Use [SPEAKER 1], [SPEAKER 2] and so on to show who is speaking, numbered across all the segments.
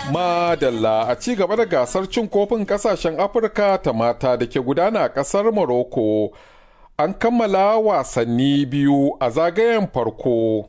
[SPEAKER 1] Madalla a ci gaba da gasar cin kofin kasashen Afirka ta mata da ke gudana a ƙasar Morocco. An kammala wasanni biyu a zagayen farko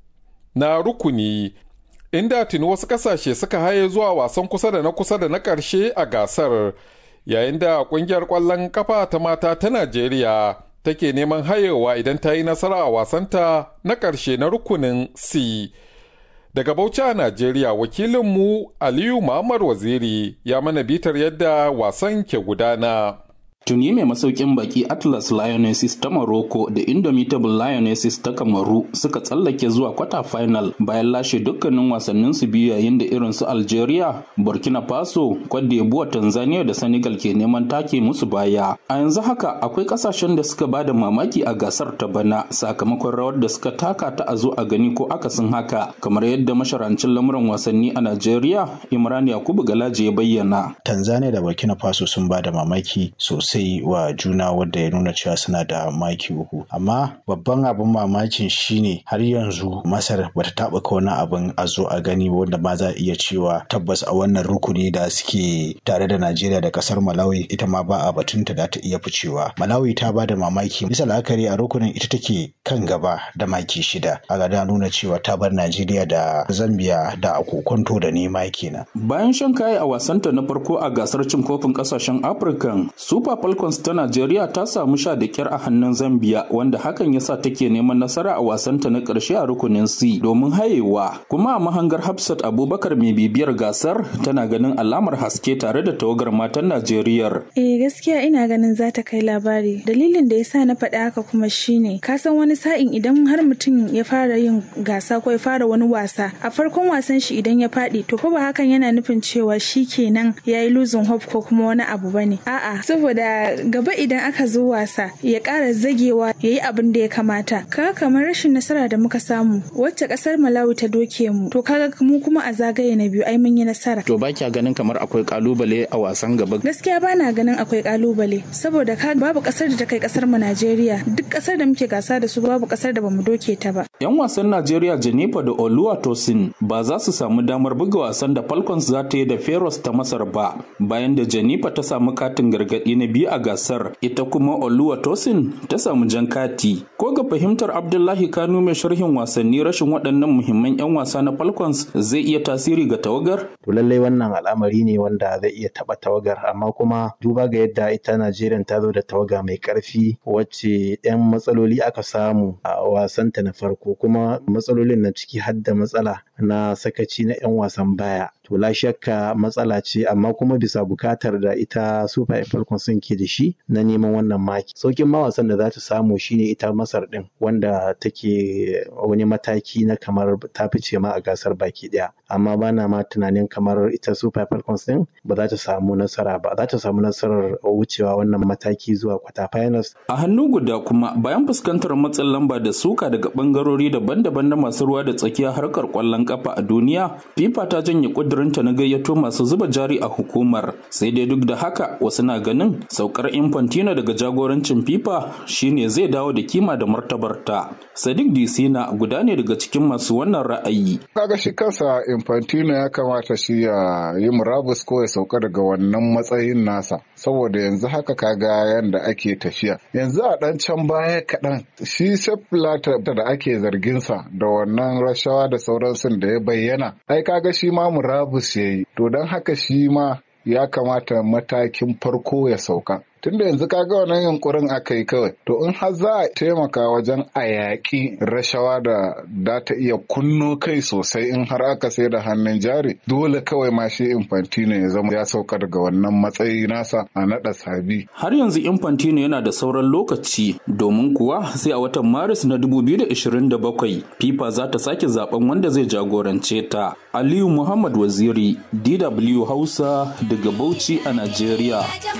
[SPEAKER 1] na rukuni, inda tuni wasu ƙasashe suka haye zuwa wasan kusa da na kusa da na ƙarshe a gasar, yayin da ƙungiyar ƙwallon kafa ta mata ta Najeriya take neman hayewa idan ta yi nasara a wasanta na ƙarshe na rukunin C. Daga Bauchi a Najeriya wakilinmu Aliyu Muhammad Waziri ya mana bitar yadda wasan ke gudana.
[SPEAKER 2] Tuni mai masaukin baki Atlas Lionesses ta Morocco da Indomitable Lionesses ta Kamaru suka tsallake zuwa kwata final bayan lashe dukkanin wasannin su biyu yayin da irin su Algeria, Burkina Faso, Cote d'Ivoire, Tanzania da Senegal ke neman take musu baya. A yanzu haka akwai kasashen da suka bada mamaki a gasar ta bana sakamakon rawar da suka taka ta a zo a gani ko akasin haka kamar yadda masharancin lamuran wasanni a Najeriya Imran Yakubu Galaje ya bayyana.
[SPEAKER 3] Tanzania da Burkina Faso sun bada mamaki sosai sai wa juna wadda ya nuna cewa suna da maki uku amma babban abin mamakin shine har yanzu masar bata taɓa wani abin a zo a gani wanda ma za a iya cewa tabbas a wannan rukuni da suke tare da najeriya da kasar malawi ita ma ba a batunta da ta iya ficewa malawi ta ba da mamaki bisa la'akari a rukunin ita take kan gaba da maki shida a da nuna cewa ta bar najeriya da zambia da akokonto da nema kenan
[SPEAKER 2] bayan shan kayi a wasanta na farko a gasar cin kofin kasashen afirka super Falcons ta Najeriya ta samu sha da kyar a hannun Zambia wanda hakan ya sa take neman nasara a wasanta na ƙarshe a rukunin C domin hayewa. Kuma a mahangar Hafsat Abubakar mai bibiyar gasar tana ganin alamar haske tare da tawagar matan Najeriya.
[SPEAKER 4] Eh gaskiya ina ganin za ta kai labari. Dalilin da ya sa na faɗa haka kuma shine ka san wani sa'in idan har mutum ya fara yin gasa ko ya fara wani wasa a farkon wasan shi idan ya faɗi to fa ba hakan yana nufin cewa shi kenan ya yi losing hope ko kuma wani abu bane. A'a saboda gaba idan aka zo wasa ya ƙara zagewa ya yi abin da ya kamata kaga kamar rashin nasara da muka samu wacce ƙasar malawi ta doke mu to kaga mu kuma a zagaye na biyu ai mun yi nasara
[SPEAKER 2] to ba kya ganin kamar akwai kalubale a wasan gaba
[SPEAKER 4] gaskiya ba na ganin akwai kalubale saboda ka babu ƙasar da ta kai ƙasar mu najeriya duk ƙasar da muke gasa da su babu ƙasar da bamu doke ta ba
[SPEAKER 2] yan wasan najeriya jennifer da oluwa tosin ba za su samu damar buga wasan da falcons za ta yi da feros ta masar ba bayan da jennifer ta samu katin gargaɗi na biyu a gasar ita kuma Oluwa Tosin ta samu jan kati. Ko ga fahimtar Abdullahi Kanu mai sharhin wasanni rashin waɗannan muhimman 'yan wasa na Falcons zai iya tasiri ga tawagar?
[SPEAKER 3] To lallai wannan al'amari ne wanda zai iya taɓa tawagar amma kuma duba ga yadda ita Najeriya ta zo da tawaga mai ƙarfi wacce 'yan matsaloli aka samu a wasanta na farko kuma matsalolin na ciki har da matsala na sakaci na 'yan wasan baya. To la shakka matsala ce amma kuma bisa bukatar da ita Super Falcons sun ke da shi na neman wannan maki. Saukin ma wasan da za ta samu shine ita Masar din wanda take wani mataki na kamar ta fice ma a gasar baki daya. Amma bana ma tunanin kamar ita Super Falcons din ba za ta samu nasara ba. Za ta samu nasarar wucewa wannan mataki zuwa kwata finals.
[SPEAKER 2] A hannu guda kuma bayan fuskantar matsin lamba da suka daga bangarori daban-daban na masu ruwa da tsakiya harkar kwallon kafa a duniya, FIFA ta janye kudurinta na gayyato masu zuba jari a hukumar. Sai dai duk da haka wasu na ganin saukar Infantino daga jagorancin FIFA shine zai dawo da kima da martabarta. Sadiq Disina guda ne daga cikin masu wannan ra'ayi.
[SPEAKER 5] Kaga shi kansa Infantino ya kamata shi ya yi murabus ko ya sauka daga wannan matsayin nasa. Saboda yanzu haka kaga yanda ake tafiya. Yanzu a ɗan can baya kaɗan shi Sepp da ake zarginsa da wannan rashawa da sauransu da ya bayyana. Ai kaga shi ma murabus ya yi. To don haka shi ma ya kamata matakin farko ya sauka. Tunda yanzu kaga wannan yunkurin aka yi kawai, to in har za a taimaka wajen a yaƙi rashawa da da ta iya kunno kai sosai in har aka sai da hannun jari, dole kawai ma shi Infantino ya zama ya sauka daga wannan matsayi nasa a naɗa sabi.
[SPEAKER 2] Har yanzu Infantino yana da sauran lokaci domin kuwa sai a watan Maris na 2027 FIFA za ta sake zaben wanda zai jagorance ta. Aliyu Muhammad Waziri, DW Hausa daga Bauchi a Najeriya.